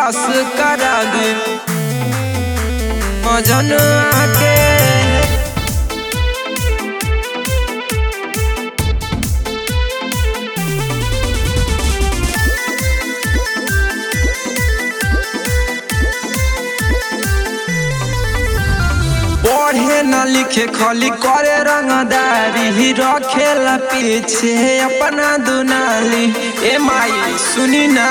पास करा दे मजनुआ के पढ़े न लिखे खाली करे रंगदारी ही रखेला पीछे अपना दुनाली ए माई सुनी ना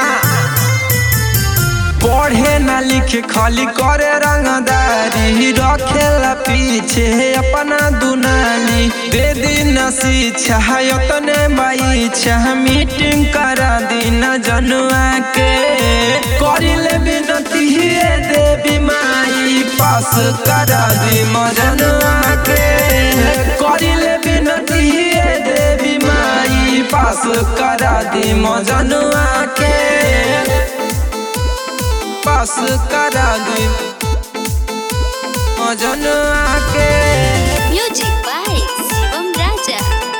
पढ़े न लिखे खाली करे रंगदारी ही रखेला पीछे अपना दुनाली दे दिन शिक्षा तने माई छह मीटिंग करा दिन जनुआ के करिले बिनती हे देवी माई पास करा दी मजनुआ के करिले बिनती हे देवी माई पास करा दी मजनुआ के पास करा दी मजनुआ के Music by Shivam Raja.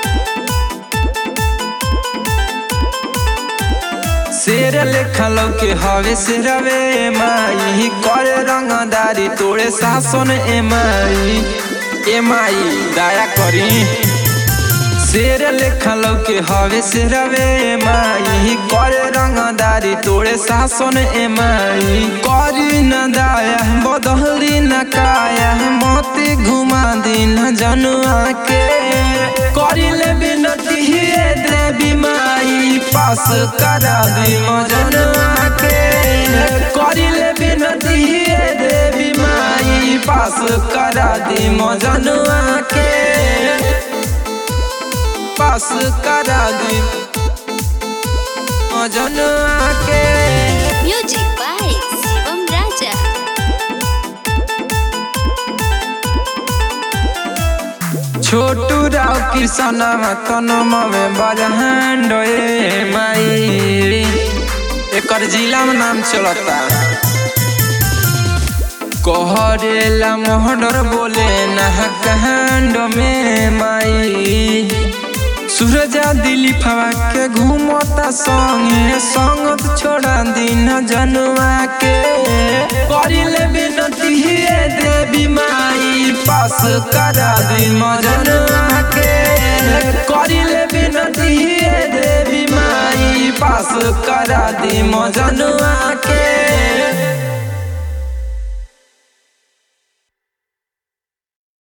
शेर लेखल के हवे शेरवे माई करे रंगदारी तोड़े शासन ए माई ए माई दया करी शेर लेखल के हवे शेरवे माई करे रंगदारी तोड़े शासन ए माई करी न दाया बदहली न काया मोती घुमा दी न जनुआ के करिले बिनती हे देवी माई पास करा दी मजनुआ के करिले बिनती हे देवी माई पास करा दी मजनुआ के पास करा दी मजनुआ के Music by Shivam Raja. छोटू राव कृष्ण तनम में बजहंड ए माई एकर जिला में नाम चलता कहरेला मोहडर बोले नहकंड में माई सूरजा दिली फवा के घूमता संगे संगत छोड़ा दिन जनुआ के करिले बिनती हे देवी माई पास करा दी मजनुआ के करिले बिनती हे देवी माई पास करा दी मजनुआ के